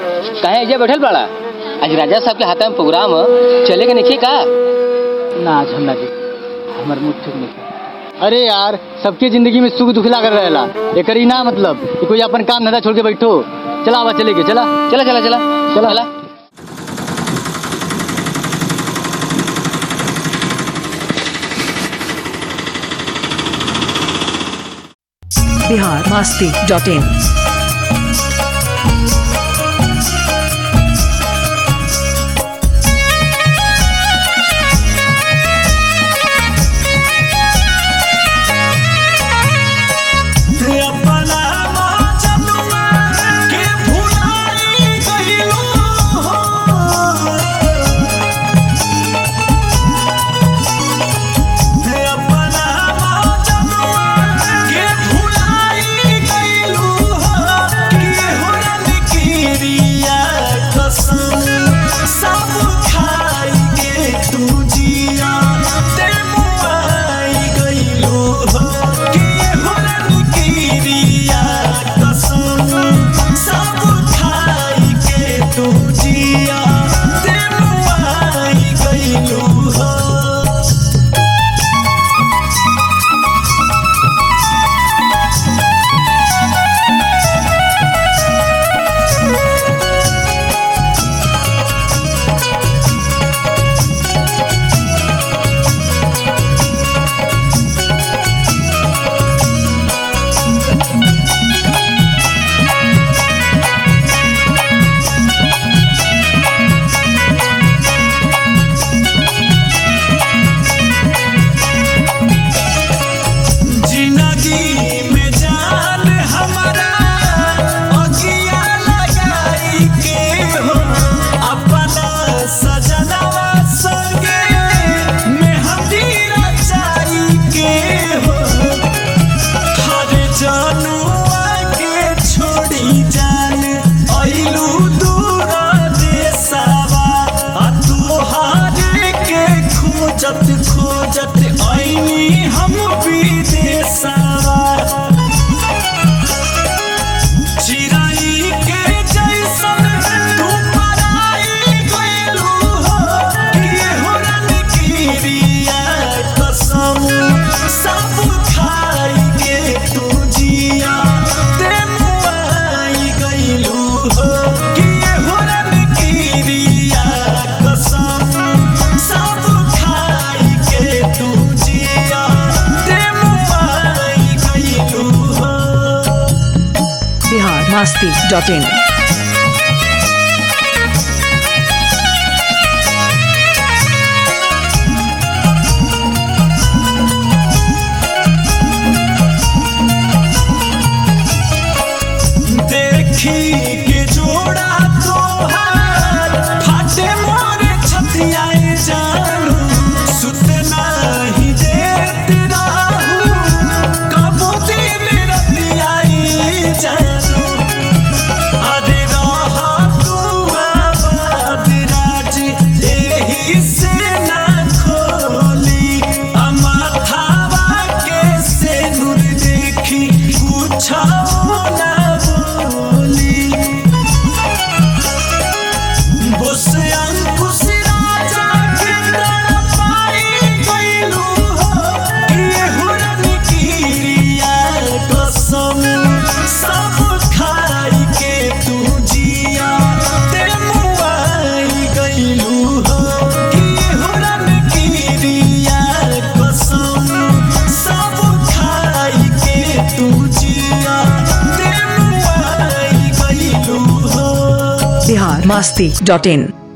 काहे एजा बैठल बाड़ा आज राजा साहब के हाथ में प्रोग्राम ह चले के नहीं का ना आज हम ना जी हमार मूड ठीक नहीं अरे यार सबके जिंदगी में सुख दुख लागल रहेला एकर ई ना मतलब कि कोई अपन काम धंधा छोड़ के बैठो चला आवा चले के चला चला चला चला चला। चला बिहार मस्ती डॉट इन अपना मौजनुआ के भुलाई गइलो हो। अपना मौजनुआ के भुलाई गइलो हो। केहू रनकिरिया कसम सब खाई के तू जिया ते मुआई गइलो हो। केहू रनकिरिया कसम सब खाई के तू जिया ते मुआई गइलो हो जिंदगी में जान हमारा अगिया लगाई के हो अपना सजनवा संगे मेहंदी रचाई के हो हर जनुआ के छोड़ी जान अइलू दूर देशवा आ तुहारे के खोजत खोजत अइनी हम विदेशवा चिराई के जैसन तू पराई गइलू हो केहू रनकिरिया कसम सब खाई के तू जिया ते मुआई गइलू हो केहू रनकिरिया कसम सब खाई के तू जिया ते मुआई गइलू हो बिहार मस्ती डॉट इन देखी के जोड़ा तोहार फाटे मोरे छतियाए जानू सुत नाही देत राहू कबो दिन रतियाए जानू अरे रहा तू आबाद राज एही से ना खोली अमाथावा के से नूर देखी कुछ ना बोली बुस अंकुश राजा के तड़पाई गइलू हो केहू रनकिरिया कसम सब खाई के तू जिया ते मुआई गइलू हो केहू रनकिरिया कसम सब खाई के तू जिया ते मुआई गइलू हो बिहार मस्ती डॉट इन